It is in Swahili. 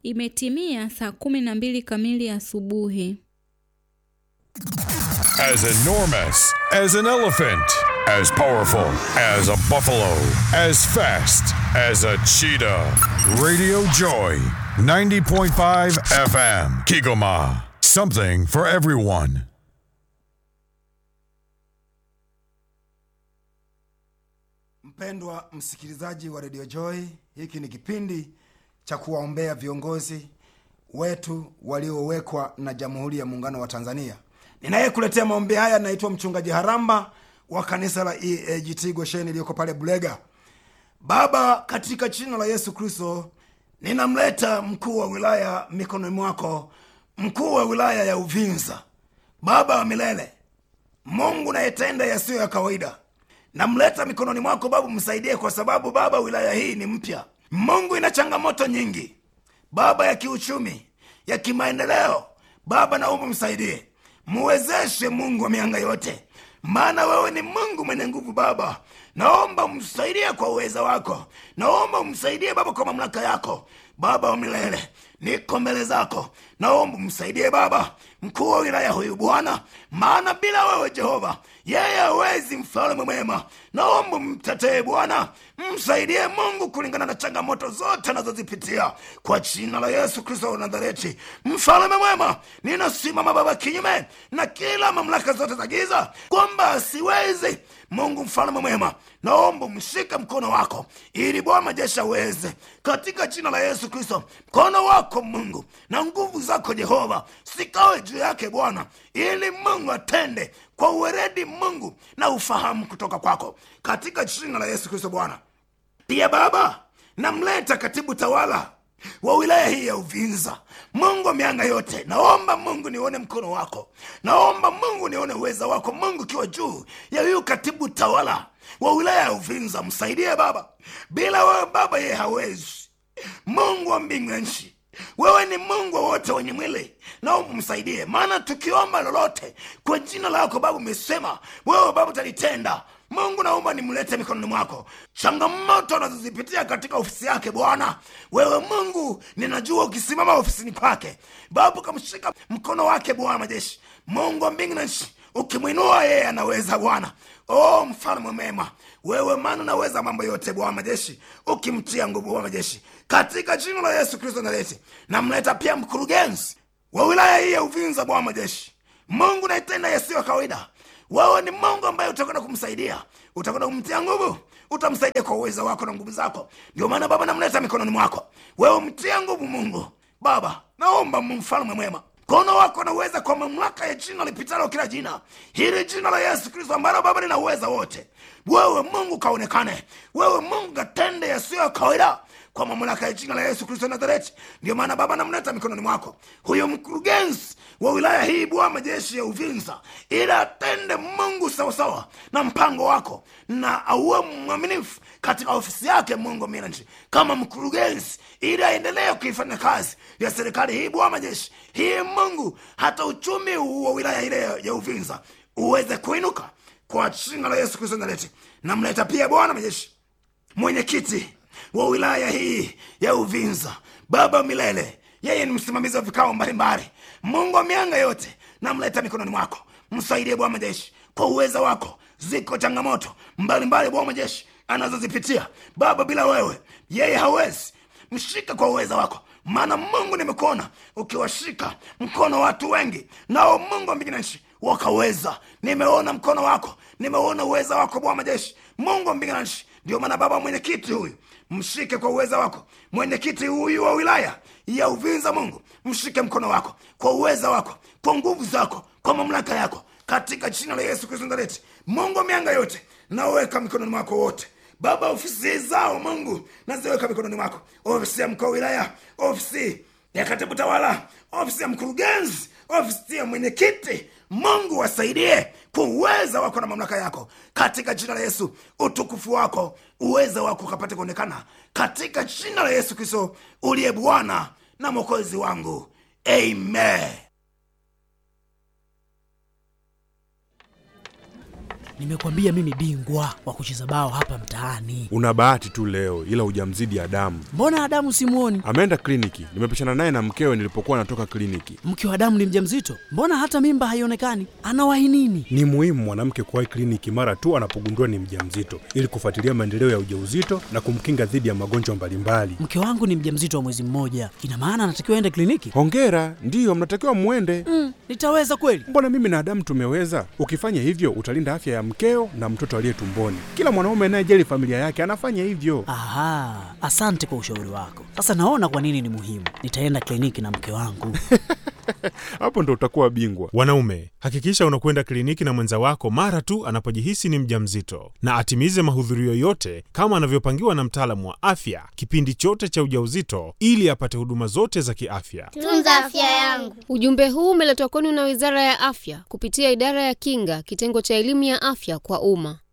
Imetimia saa kumi na mbili kamili asubuhi. As enormous as an elephant, as powerful as a buffalo, as fast as a cheetah. Radio Joy, 90.5 FM, Kigoma. Something for everyone. Mpendwa msikilizaji wa Radio Joy, hiki ni kipindi cha kuwaombea viongozi wetu waliowekwa na Jamhuri ya Muungano wa Tanzania. Ninayekuletea maombi haya naitwa Mchungaji Haramba wa kanisa la EAGT Gosheni iliyoko pale Bulega. Baba, katika jina la Yesu Kristo, ninamleta mkuu wa wilaya mikononi mwako, mkuu wa wilaya ya Uvinza. Baba wa milele, Mungu nayetenda yasiyo ya kawaida, namleta mikononi mwako Baba, msaidie kwa sababu Baba, wilaya hii ni mpya. Mungu ina changamoto nyingi Baba, ya kiuchumi, ya kimaendeleo. Baba, naomba msaidie, muwezeshe Mungu wa mianga yote, maana wewe ni Mungu mwenye nguvu. Baba, naomba msaidie kwa uweza wako, naomba msaidie Baba kwa mamlaka yako. Baba wa milele, niko mbele zako, naomba msaidie Baba mkuu wa wilaya huyu Bwana, maana bila wewe Jehova yeye hawezi. Mfalme mwema, naomba mtetee Bwana, msaidie Mungu kulingana na changamoto zote anazozipitia kwa jina la Yesu Kristo wa Nazareti. Mfalme mwema, ninasimama Baba kinyume na kila mamlaka zote za giza kwamba asiwezi Mungu mfalme mwema, naomba mshike mkono wako ili Bwana majeshi aweze, katika jina la Yesu Kristo. Mkono wako Mungu na nguvu zako Jehova sikawe juu yake Bwana, ili Mungu atende kwa uweredi Mungu na ufahamu kutoka kwako, katika jina la Yesu Kristo Bwana. Pia Baba, namleta katibu tawala wa wilaya hii ya Uvinza. Mungu wa mianga yote, naomba Mungu nione mkono wako, naomba Mungu nione uweza wako Mungu ukiwa juu ya huyu katibu tawala wa wilaya ya Uvinza. Msaidie Baba, bila wewe Baba yeye hawezi. Mungu wa mbingu na nchi, wewe ni Mungu wa wote wenye mwili, naomba msaidie, maana tukiomba lolote kwa jina lako Baba umesema wewe Baba utalitenda. Mungu naomba nimlete mikononi mwako, changamoto anazozipitia katika ofisi yake Bwana. Wewe Mungu ninajua ukisimama ofisini kwake Baba ukamshika mkono wake Bwana majeshi, Mungu wa mbingu na nchi, ukimwinua yeye anaweza Bwana. Oh, mfalme mema wewe, maana unaweza mambo yote Bwana majeshi, ukimtia nguvu Bwana majeshi, katika jina la Yesu Kristo Nazareti. Namleta pia mkurugenzi wa wilaya hii ya Uvinza Bwana majeshi, Mungu naitenda yasiyo kawaida wewe ni Mungu ambaye utakwenda kumsaidia, utakwenda kumtia nguvu, utamsaidia kwa uwezo wako na nguvu zako. Ndio maana Baba namleta mikononi mwako, wewe mtia nguvu Mungu. Baba naomba mfalme mwema, mkono wako na uweza kwa mamlaka ya jina lipitalo kila jina, hili jina la Yesu Kristo ambalo Baba lina uweza wote. Wewe Mungu kaonekane, wewe Mungu katende yasiyo ya kawaida kwa mamlaka ya jina la Yesu Kristo Nazareti. Ndio maana Baba namleta mikononi mwako huyo mkurugenzi wa wilaya hii Bwana majeshi ya Uvinza, ili atende Mungu sawasawa na mpango wako na auwe mwaminifu katika ofisi yake Mungu minanchi kama mkurugenzi, ili aendelee kuifanya kazi ya serikali hii Bwana majeshi hii Mungu, hata uchumi wa wilaya ile ya Uvinza uweze kuinuka kwa jina la Yesu Kristo Nazareti. Namleta pia Bwana majeshi mwenyekiti wa wilaya hii ya Uvinza, Baba milele, yeye ni msimamizi wa vikao mbalimbali. Mungu wa mianga yote, namleta mikononi mwako, msaidie Bwana majeshi kwa uweza wako. Ziko changamoto mbalimbali Bwana majeshi anazozipitia Baba, bila wewe yeye hawezi. Mshike kwa uweza wako, maana Mungu nimekuona ukiwashika mkono watu wengi, nao Mungu wa mbingu na nchi wakaweza. Nimeona mkono wako, nimeona uweza wako Bwana majeshi, Mungu wa mbingu na nchi. Ndio maana Baba, mwenyekiti huyu mshike kwa uweza wako, mwenyekiti huyu wa wilaya ya Uvinza, Mungu mshike mkono wako kwa uweza wako, kwa nguvu zako, kwa mamlaka yako, katika jina la Yesu Kristo Nazareti. Mungu wa mianga yote, naweka mikononi mwako wote Baba, ofisi zao Mungu naziweka mikononi mwako, ofisi ya mkuu wa wilaya, ofisi ya katibu tawala, ofisi ya mkurugenzi, ofisi ya mwenyekiti. Mungu wasaidie kwa uweza wako na mamlaka yako, katika jina la Yesu. Utukufu wako, uweza wako ukapate kuonekana katika jina la Yesu Kristo uliye Bwana na mwokozi wangu, amen. nimekwambia mimi bingwa wa kucheza bao hapa mtaani. Una bahati tu leo, ila hujamzidi Adamu. Mbona Adamu simuoni? Ameenda kliniki, nimepishana naye na mkewe nilipokuwa natoka kliniki. Mke wa Adamu ni mjamzito, mbona hata mimba haionekani? Anawahi nini? Ni muhimu mwanamke kuwahi kliniki mara tu anapogundua ni mjamzito ili kufuatilia maendeleo ya ujauzito na kumkinga dhidi ya magonjwa mbalimbali. Mke wangu ni mjamzito wa mwezi mmoja, ina maana anatakiwa aende kliniki? Hongera, ndiyo mnatakiwa mwende. Mm, nitaweza kweli? Mbona mimi na Adamu tumeweza? Ukifanya hivyo utalinda afya ya mkeo na mtoto aliye tumboni. Kila mwanaume anayejali familia yake anafanya hivyo. Aha, asante kwa ushauri wako. Sasa naona kwa nini ni muhimu. Nitaenda kliniki na mke wangu. Hapo ndo utakuwa bingwa. Wanaume, hakikisha unakwenda kliniki na mwenza wako mara tu anapojihisi ni mjamzito, na atimize mahudhurio yote kama anavyopangiwa na mtaalamu wa afya kipindi chote cha ujauzito, ili apate huduma zote za kiafya. Tunza afya yangu. Ujumbe huu umeletwa kwenu na Wizara ya Afya kupitia Idara ya Kinga, kitengo cha elimu ya afya kwa umma.